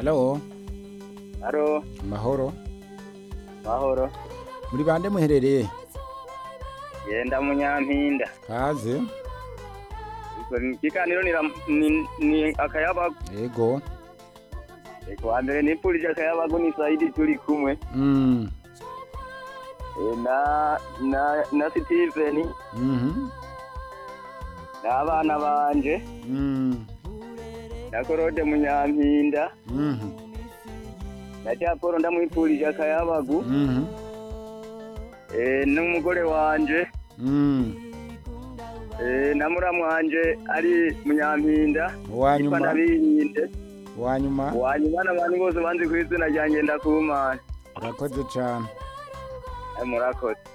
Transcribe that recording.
Halo, Haro, mahoro. mahoro. Muri bande muherereye? Yenda munyampinda. Kaze. Ikiganiro ni, ni, ni akayabagu. Yego. Eko wa mbere nipfurije akayabagu ni Saidi turi kumwe. Mm. E, na na na Steven Mhm. n'abana banje Mm. na Korode munyampinda Mhm. na Japoro ndamwipfurije akayabagu Mhm. e, n'umugore wanje Mm. e, na muramu wanje ari munyampinda yitwa Wanyuma. Nabirinde Wanyuma. wanyuma n'abantu bose banzi ku izina ryanjye ndakumana Urakoze cyane. murakoze